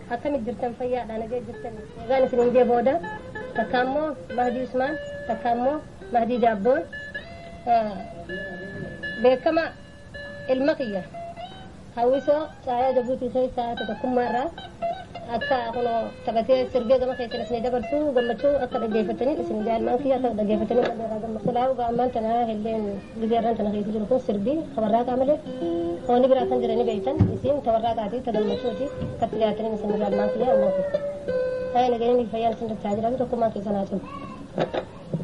akkamit jirtan fayyaadha nagee jirtan egaan isin hin jee booda takka ammoo mahdii usmaan takka ammoo mahdii jaabboon beekama ilma kiyya hawwisoo caayaa jabuutii keessaa tokkummaarraa akka kuno taphatee sirbee gama keessan isin dabarsu gammachuu akka dhaggeeffatanii isin jaalmaan kiyya akka dhaggeeffatanii malee gammachuu laawu ga'ammaan tanaa illeen gizeerran tana keessa jiru kun sirbii tabarraa qaamalee hooni biraa kan jiranii beeytan isin tabarraa qaatii ta gammachuuti akka dhiyaatanii isin jaalmaan kiyya ammoo ta'ee nageenyi fayyaan isin dachaa jiraatu tokkummaa keessan haa cimu.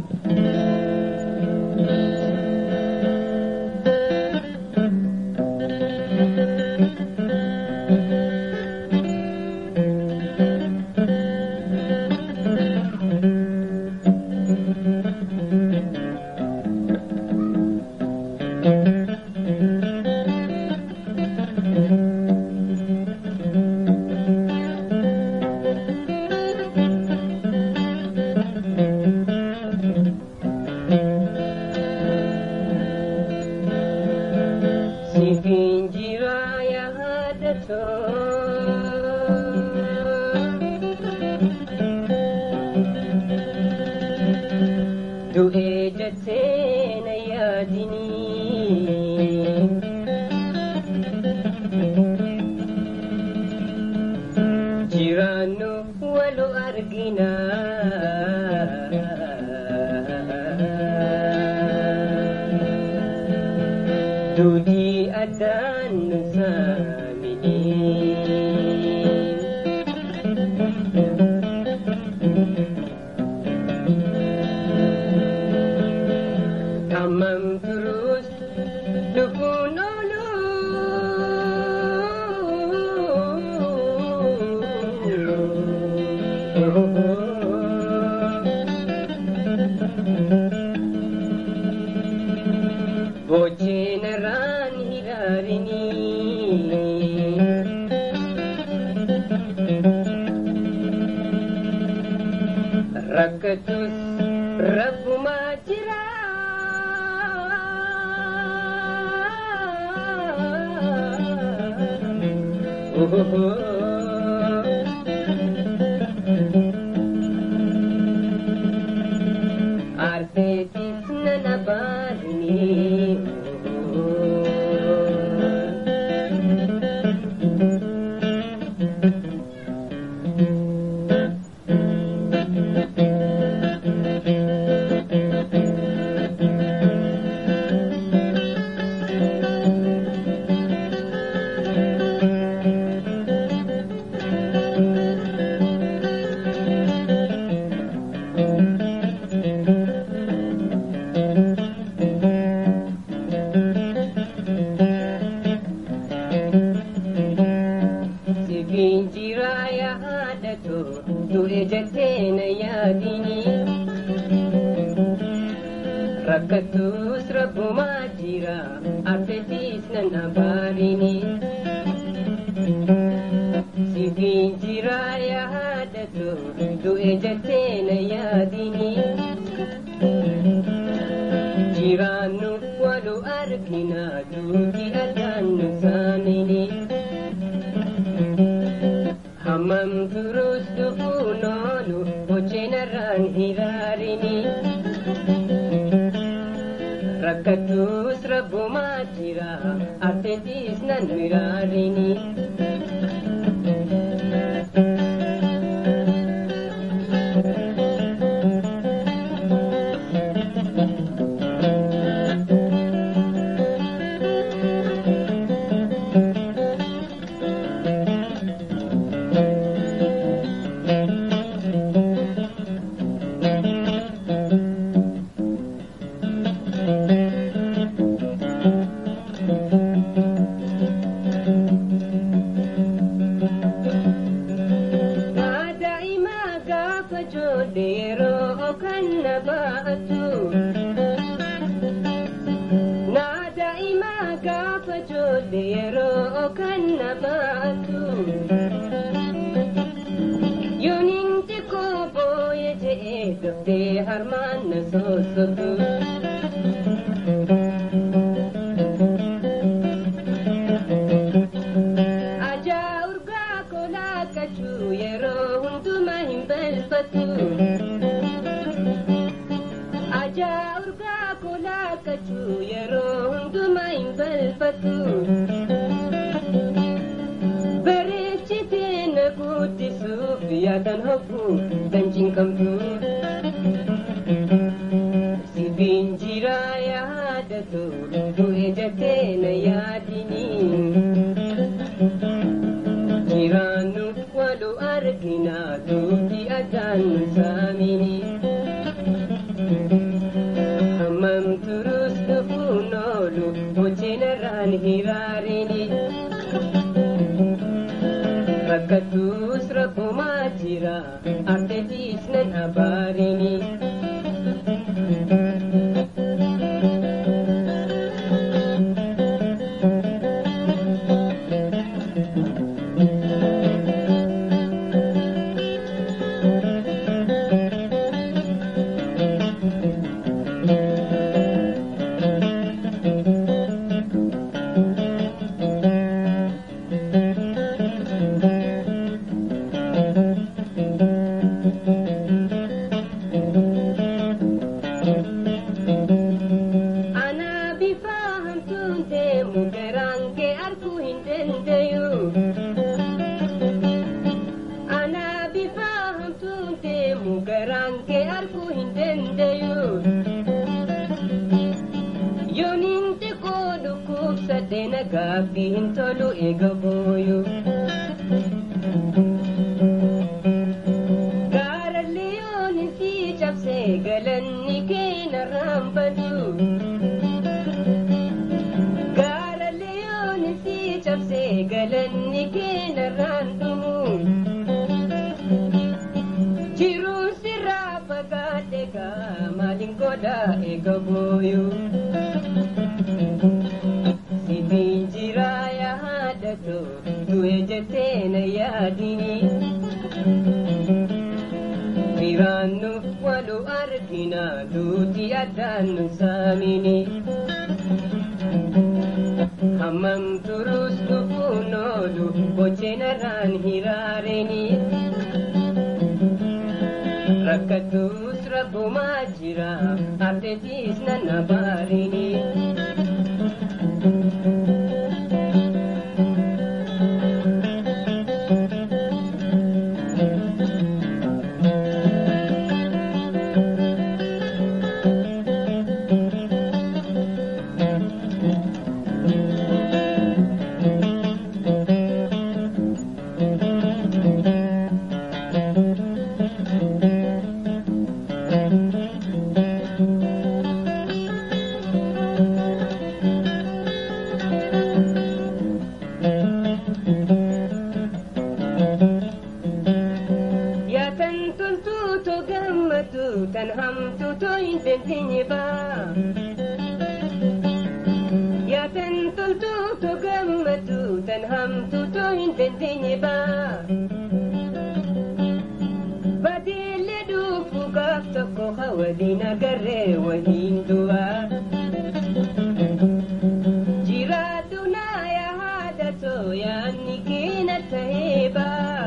rakkattus rabbumaa jira arteetiis nan abaarini sibiin jira yaadatu du'e jettee na yaadini jiraannu walu argina duuti addaan nu saamini hammam turus dhufuu noolu hojjenarraan hiraarini rakkattus rabbumaa jira arteetiis nan miraarini daa'imaa gaafa joodhe yeroo kan na baatu naa daa'imaa gaafa joodhe yeroo kan na baatu yooniin xiqqoo booye je'ee doftee harmaan na soosotu ajaa urgaa kolaa laakkachuu yeroo hundumaa hin balfatu. Ajaa urgaa koo laakkachuu yeroo hundumaa hin balfatu. Bareechitee na guddisuuf yaadan hogguu kan cinqamtu. Sibiin jiraa yaadatu du'e jettee na yaadini. Jiraannu walu argina duuti addaan nu saamini. Hammam turus dhufuun oolu hojjenarraan hiraarini. Rakkatuus rakkumaa jira arteetiis nan abaarini. Ana bifa hamtuun deemu garaan kee arguu hin dandayu. Ana bifa hamtuun deemu garaan kee arguu hin dandayu. Yooniin xiqqoo dhukkubsadhee nagaafii hin tolu eega booyu. Gaarallee yooniin si cabsee galanni kee narraan badu. Gaarallee yooniin si cabsee galanni kee narraan dhumu. Jiruun sirraa fagaadhe gaa maaliin godha eega booyu. Sibiin jiraa yaadatu du'e jettee na yaadini. Firaannu walu argina duuti addaan nu saamini. Hammam turus dhufuun oolu hojjenarraan hiraarini. Rakkatuus rabbumaa jira arteetiis nan abaarini. Yaa tan toltuu too gammadu tan hamtuu too hin dandeenye baa. Yaa tan toltuu too gammadu tan hamtuu too hin dandeenye baa. Badeellee dhufu gaaf tokko hawaliin agarree waliin du'aa. Jiraatu naa yaa haadha too yaadni keena ta'ee baa.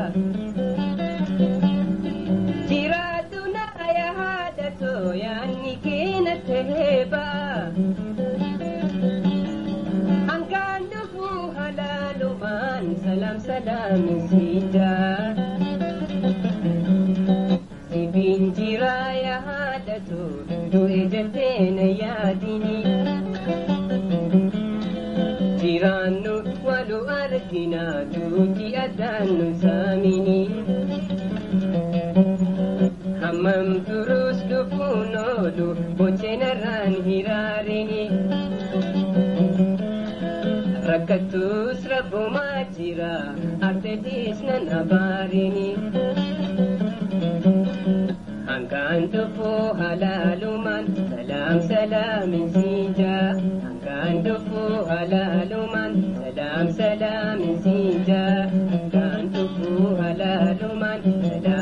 Jiraatu naa yaa haadha too yaadni keena ta'ee baa. Hangaan dhufu halaalumaan salaam salaam siidaa. Sibiin jiraa yaa haadha too du'e jettee na yaadini. Jiraannu walu argina duuti addaan nu saamini. Hammam turus dhufuun oolu hojjenarraan hiraarini. Rakkatuus rabbumaa jira arteetiis nan abaarini. Hangaan dhufuu halaalumaan salaam salaamin siinjaa. Hangaan dhufuu halaalumaan salaam salaamin siinjaa. Hangaan dhufuu halaalumaan salaam.